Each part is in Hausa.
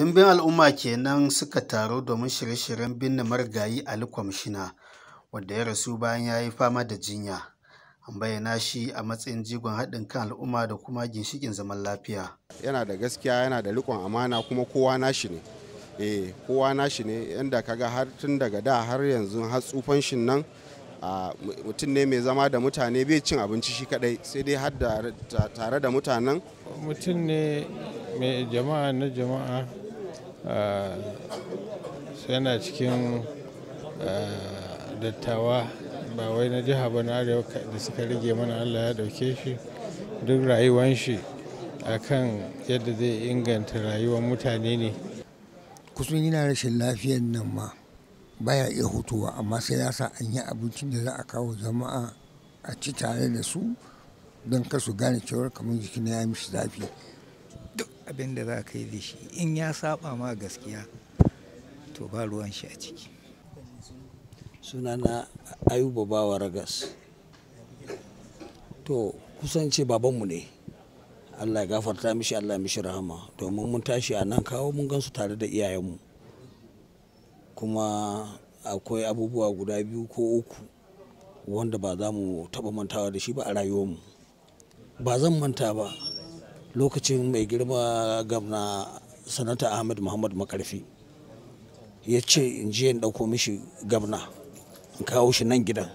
Ɗimbin al'umma kenan suka taru domin shirye-shiryen binne marigayi Ali Kwamishina wanda ya rasu bayan ya yi fama da jinya. An bayyana shi a matsayin jigon haɗin kan al'umma da kuma ginshiƙin zaman lafiya. Yana da gaskiya yana da riƙon amana kuma kowa nashi ne. Eh kowa nashi ne yanda kaga har tun daga da har yanzu har tsufan shin nan mutum ne mai zama da mutane bai cin abinci shi kadai sai dai har tare da mutanen. Mutum ne mai jama'a na jama'a yana cikin dattawa ba wai na jiha ba na arewa da suka rage mana allah ya dauke shi duk rayuwan shi akan yadda zai inganta rayuwar mutane ne kusan yana rashin lafiyar nan ma baya iya hutuwa amma sai ya sa an yi abincin da za a kawo jama'a a ci tare da su don kasu gane cewar kamar jikin ya mishi zafi duk abin da za ka yi da shi in ya saba ma gaskiya to ba ruwan shi a ciki sunana ayuba bawa ragas to kusance babanmu ne allah ya gafarta mishi allah ya mishi rahama domin mun tashi a nan kawo mun gansu tare da iyayenmu kuma akwai abubuwa guda biyu ko uku wanda ba za mu taɓa mantawa da shi ba a rayuwarmu ba zan manta ba lokacin mai girma gamna sanata ahmed muhammad makarfi ya ce in je in ɗauko mishi gabna in kawo shi nan gidan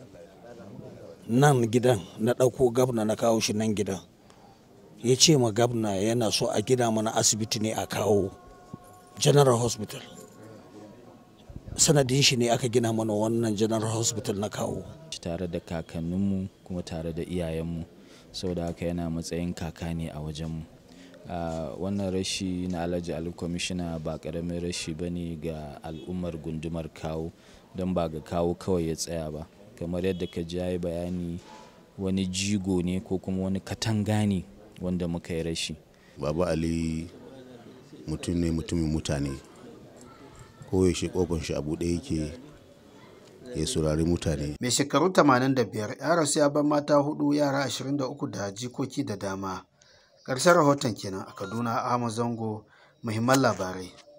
nan gidan na ɗauko gabna na kawo shi nan gidan ya ce ma gabna yana so a gina mana asibiti ne a kawo general hospital sanadin shi ne aka gina mana wannan general hospital na kawo tare da kakanninmu kuma tare da iyayenmu saboda haka yana matsayin kaka ne a wajenmu wannan rashi na alhaji ali kwamishina ba karamin rashi ba ne ga al'ummar gundumar kawo don ba ga kawo kawai ya tsaya ba kamar yadda ka ji yi bayani wani jigo ne ko kuma wani katanga ne wanda muka yi rashi baba ali mutum ne mutumin mutane koyaushe kofar shi a buɗe yake ya saurari mutane Mai shekaru 85 ya rasu ya bar mata hudu yara 23 da jikoki da dama. Ƙarshen rahoton kenan a Kaduna Ahmad Zango muhimman labarai.